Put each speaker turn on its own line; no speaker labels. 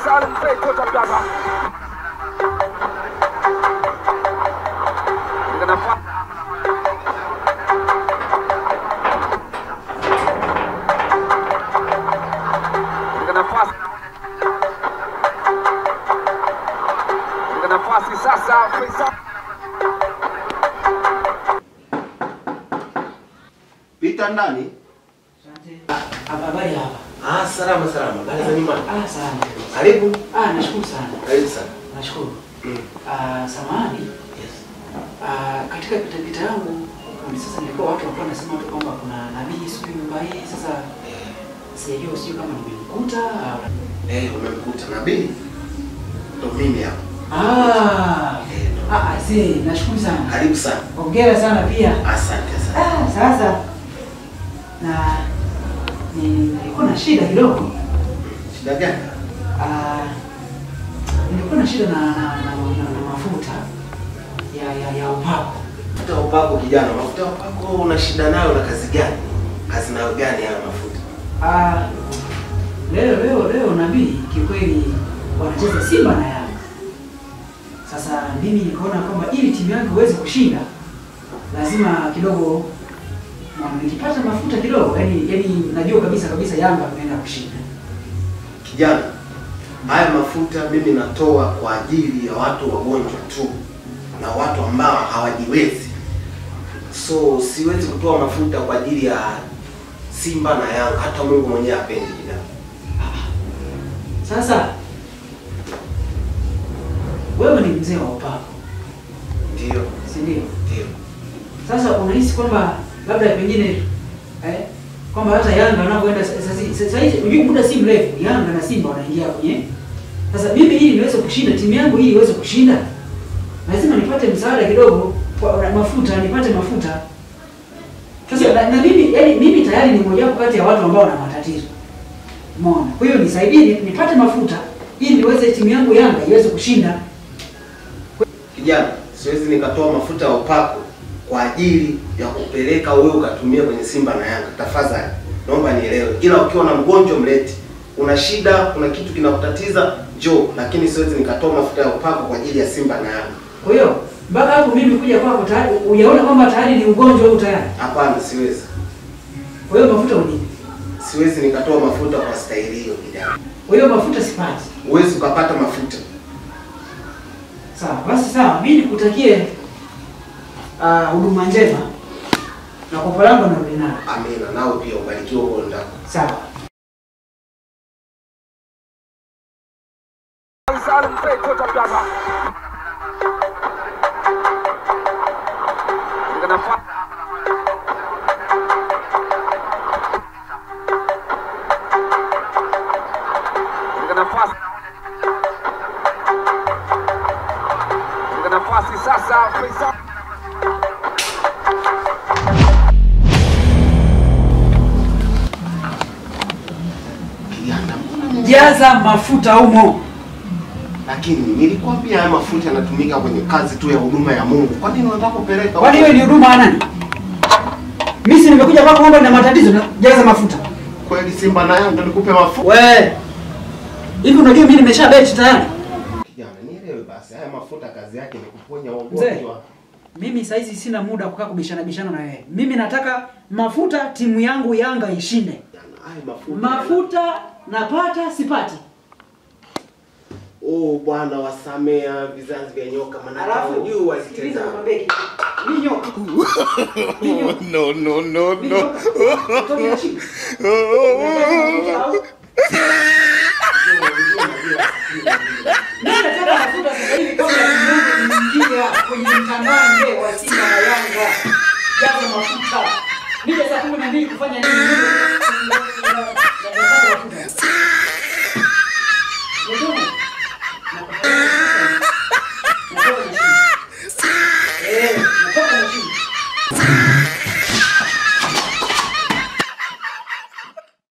Salim Bey Kota Baba. Katika nafasi katika nafasi katika nafasi sasa Faisal
Pita ndani.
Habari hapa.
Ah, salama salama. Habari za nyumbani?
Ah, sana.
Karibu.
Ah, nashukuru sana.
Karibu sana.
Nashukuru.
Mm.
Ah, samahani.
Yes.
Ah, katika pitapita yangu ni sasa nilikuwa watu walikuwa wanasema tu kwamba kuna nabii sijui nyumba hii sasa
Eh,
sijajua sijui kama nimemkuta au
eh, umemkuta nabii? Ndo mimi hapa.
Ah.
Eh, ndo.
Ah, ah, see, nashukuru sana.
Karibu sana.
Hongera sana pia.
Asante sana.
Ah, sasa na ni nilikuwa na shida kidogo.
Shida gani?
Ah, nilikuwa na shida na, na, na, na, na mafuta ya ya, ya upako.
Mafuta ya upako kijana, mafuta ya upako una shida nayo na kazi gani? Kazi nayo gani haya mafuta?
Ah, leo leo leo nabii kikweli wanacheza Simba na Yanga. Sasa mimi nikaona kwamba ili timu yangu iweze kushinda lazima kidogo na nikipata mafuta kidogo, yani yani najua kabisa kabisa Yanga inaenda kushinda.
Kijana, haya mafuta mimi natoa kwa ajili ya watu wagonjwa tu na watu ambao hawajiwezi. So siwezi kutoa mafuta kwa ajili ya Simba na Yanga, hata Mungu mwenyewe hapendi kijana.
Sasa wewe ni mzee wa upako,
Ndio,
si ndio?
ndio.
Sasa unahisi kwamba labda pengine eh, kwamba hata Yanga wanapoenda sasa sasa hivi unajua muda si mrefu Yanga na Simba wanaingia kwenye sasa mimi ili niweze kushinda timu yangu ili iweze kushinda lazima nipate msaada kidogo kwa na mafuta nipate mafuta sasa na, na mimi yani mimi tayari ni mmoja wapo kati ya watu ambao wana matatizo umeona kwa hiyo nisaidie ni- nipate mafuta ili niweze timu yangu Yanga iweze kushinda
Kijana, siwezi nikatoa mafuta ya upako kwa ajili ya kupeleka wewe ukatumia kwenye Simba na Yanga. Tafadhali, naomba nielewe. Ila ukiwa na mgonjwa mlete. Una shida, kuna kitu kinakutatiza, njoo, lakini siwezi nikatoa mafuta ya upako kwa ajili ya Simba na Yanga.
Kwa hiyo mpaka hapo mimi kuja kwako tayari ujaona kwamba tayari ni ugonjwa huu tayari.
Hapana, siwezi.
Kwa hiyo mafuta unipe.
Siwezi nikatoa mafuta kwa staili hiyo kijana.
Kwa hiyo mafuta sipati.
Huwezi ukapata mafuta.
Sawa, basi sawa. Mimi nikutakie ah, huduma njema na kopo langu narudi nalo.
Amina, nawe pia ubarikiwe huko ndako.
Sawa.
Salim Bey Kota Baba. Katika nafasi katika nafasi katika nafasi sasa Faisal
Kijana,
Jaza mafuta humo.
lakini nilikwambia haya mafuta yanatumika kwenye kazi tu ya huduma ya Mungu. Kwa nini unataka kupeleka?
Kwani hiyo ni huduma ya nani? Mimi si nimekuja kwako kwamba nina matatizo na jaza mafuta.
Kweli Simba na Yanga nikupe mafuta?
We. Hivi unajua mimi nimesha beti tayari?
Kijana, nielewe basi, haya mafuta kazi yake ni kuponya
Mzee.
wagonjwa.
Mimi saizi sina muda wa kukaa kubishana bishana na wewe. Mimi nataka mafuta timu yangu Yanga ishinde.
Kijana, haya mafuta.
Mafuta napata sipati.
Oh, Bwana wasamea vizazi vya nyoka maana
Alafu
hawajui
sikiliza
wazitenda.
nikwambie kitu. Ni nyoka. Ni nyoka.
No, no, no,
Ni
no.
nyoka. Kutoka chini. Unataka au? Mimi nataka mafuta sasa hivi kabla timu yangu iingie kwenye mtanange wa Simba na Yanga. Jaza mafuta. Nije saa 12 kufanya nini? Nataka mafuta.